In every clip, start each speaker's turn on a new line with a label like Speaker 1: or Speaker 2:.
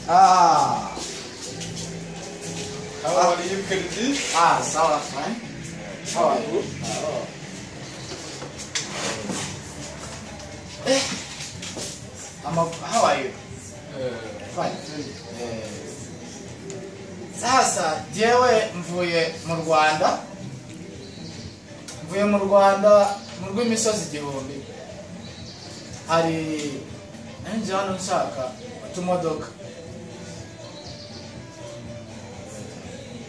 Speaker 1: Aa,
Speaker 2: How are you Kırgız?
Speaker 1: ah, sawa fine. How are you? Eh, I'm a, how are you? Fine. Eh, sasa jewe mvuye mu Rwanda mvuye mu Rwanda mu rw'imisozi igihumbi hari nanjye hano nshaka utumodoka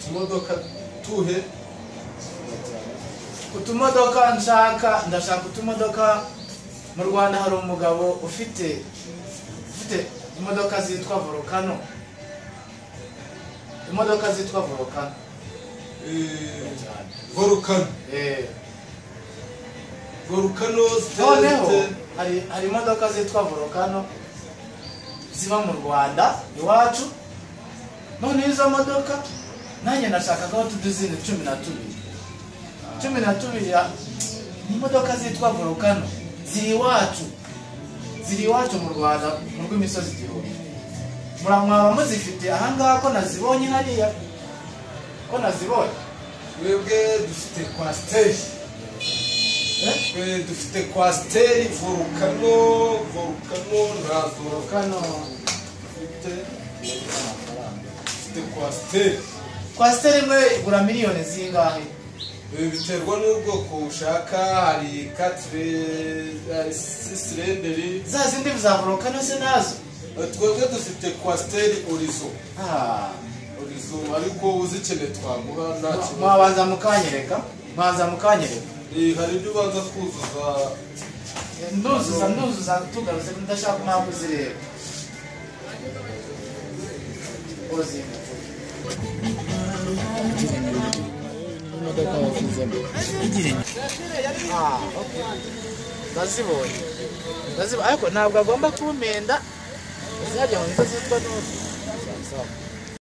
Speaker 2: Tumodoka tuhe.
Speaker 1: utumodoka nshaka ndashaka utumodoka mu rwanda hari umugabo ufite ufite imodoka zitwa volcano imodoka zitwa volcano
Speaker 2: Ee, Volkan.
Speaker 1: Eh,
Speaker 2: Volcano
Speaker 1: noneho
Speaker 2: ziteye-
Speaker 1: hari hari imodoka zitwa volcano ziba mu rwanda iwacu noneho izo modoka nanjye nashakaga aho tuduzine cumi na tubiri cumi na tubiri ya- ni imodoka zitwa volcano ziri iwacu ziri iwacu mu rwanda mu rw'imisozi igihumbi muramwaba muzifite ahangaha ko nazibonye hariya ko nazibonye
Speaker 2: Twebwe dufite kwasiteri.
Speaker 1: Eh?
Speaker 2: Twe dufite kwasiteri, volcano, volcano ntazo
Speaker 1: volcano
Speaker 2: dufite. Dufite kwasiteri.
Speaker 1: kwasiteri imwe igura miliyoni zingahe
Speaker 2: Ibi biterwa n'ubwoko ushaka hari katire hari sisirenderi
Speaker 1: za zindi za volcano se nazo
Speaker 2: twebwe dufite kwasiteri orizo
Speaker 1: Ah,
Speaker 2: orizo ariko uzikeneye twaguha nta kibazo
Speaker 1: mwabanza mukanyereka mwabanza mukanyereka
Speaker 2: Eh, hari ibyo ubanza kuzuza
Speaker 1: nduzuza nduzuza tugarutse ndashaka impamvu zireba uzinga
Speaker 3: imodoka yashyizemo
Speaker 1: Ah, okay. ndazibonye ndazibonye ariko ntabwo agomba kumpenda zizajya mu nzozi zitwa n'ubu Sawa, sawa.